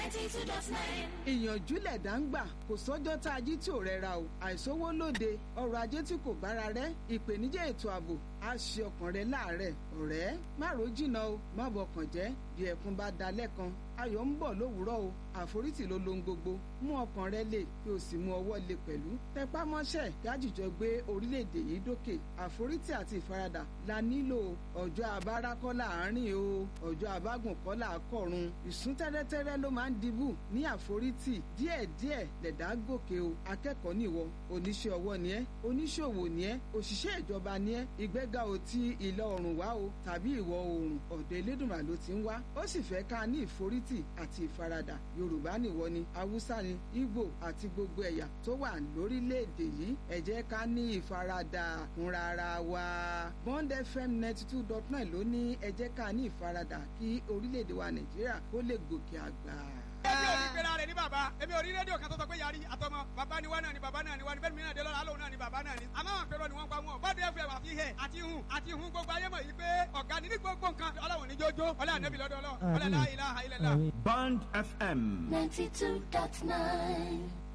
ninety two dot nine. ìyànjú lẹ̀dá ń gbà kò sọ́jọ́ tá a jí tí ò rẹra o àìsówó lóde ọrọ̀ ajé tí kò bára rẹ̀ ìpèníjà ètò ààbò á ṣe ọkàn rẹ láàárẹ̀ ọ̀rẹ́ má ro jìnnà o má bọkàn jẹ́ bí ẹkún bá dalẹ̀ kan ayọ̀ ń bọ̀ lówùúrọ̀ o àforítì ló lohun gbogbo mú ọkàn rẹ lè kí o sì mú ọwọ́ lè pẹ̀lú tẹpá mọ́ṣẹ́ gájìjọ gbé orílẹ̀-èdè yìí dókè àforítì àti ìfaradà la nílò ọjọ́ abára kọ́ láàárín o ọjọ́ abágùn kọ́ là á kọ̀run ìsún tẹ́rẹ́tẹ́rẹ́ ló máa ń dibù ní àforítì díẹ̀díẹ̀ lẹ̀dá gòkè o akẹ́kọ̀ọ́ nìwọ oníṣẹ́ ọwọ́ ni ẹ́ oníṣòwò ni ẹ́ òṣìṣẹ́ ìjọba ni ẹ́ ìgbéga ò ti ìlà oòrùn wá o tàbí ìwọ̀ oòrùn ọ̀dọ̀ elédùnmá ló ti ń wá ó sì fẹ́ ká ní ìforítì àti ìfaradà yorùbá nìwọ ni haúsá ni ìgbò àti gbogbo ẹ̀yà tó wà lórílẹ̀‐èdè yìí ẹ jẹ́ ká ní ìfaradà fúnra ara wa bond fm ninety two dot nine ló ní ẹ jẹ́ ká ní ìfaradà kí orílẹ̀‐èdè wa nàìjíríà kó lè gòkè àgbà èmi ò ní pera rẹ̀ ní bàbá èmi ò rí rédíò kan tó sọ pé yarí àtọmọ bàbá ni wá náà ni bàbá náà ni wá ni bẹ́ẹ̀ mi náà dé lọ́la alóhùn náà ni bàbá náà ni àmọ́ àwọn àpérò ni wọ́n pa wọn bọ́dé ẹ̀fẹ̀ wà fi hẹ̀ àti hun àti hun gbogbo ayé mọ̀ yìí pé ọ̀gá ni ní gbogbo nǹkan ọlọ́run ní jójó ọlá ànábì lọ́dọ̀ ọlọ́ ọlá la ilaha illallah. Bond FM. ninety two dot nine.